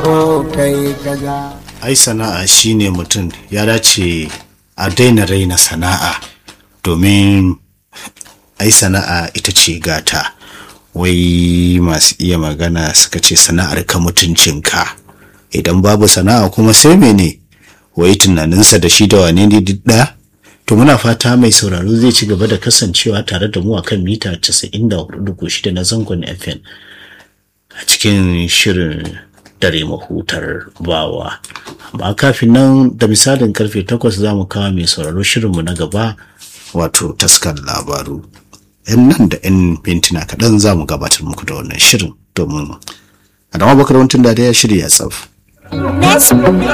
ko kai kaza ai sana'a shine mutum ya dace a daina raina sana'a domin ai sana'a ita ce gata wai masu iya magana suka ce sana'ar ka mutuncinka idan babu sana'a kuma sai mene wai tunaninsa da shi da wane ne duk ɗaya to muna fata mai sauraro zai ci gaba da kasancewa tare da mu akan mita 94.6 na zangon fm a cikin shirin dare mahutar bawa amma kafin nan da misalin karfe 8 za mu kawo mai sauraro shirinmu na gaba wato taskar labaru yan nan da yan mintuna kaɗan za mu gabatar muku da wannan shirin domin adama bakar wantin da ya shirya tsaf